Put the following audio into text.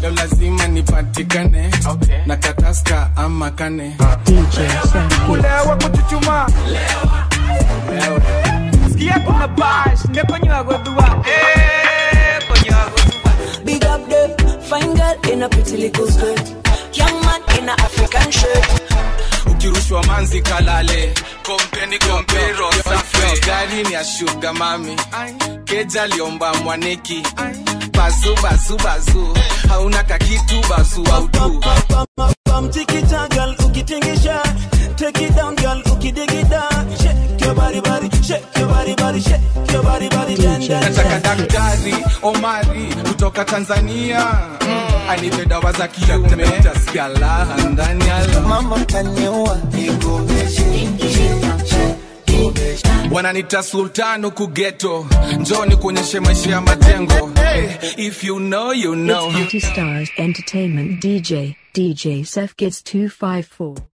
leo lazima nipatikane na kataska ama kane kulewa kuchuchuma sikia kuna bash nekonywa godhua konywa Big up them, fine girl in a pretty little skirt. Young man in a African shirt. ukirushwa manzi kalale kompeni kompero safi gari ni ya shuga mami keja liomba mwaneki bazu bazu bazu hauna kakitu bazu autu Bam tikita girl ukitingisha Take it down girl ukidigida Shake your body body Shake your body body Shake your body body then then nataka daktari omari kutoka tanzania mm. anipe dawa za kiume tasikia laha ndani ya mama taniua wananita sultan huku geto njoni kuonyeshe maisha ya majengo hey, if you know you know It's Beauty Stars Entertainment DJ, DJ Seth Kids 254.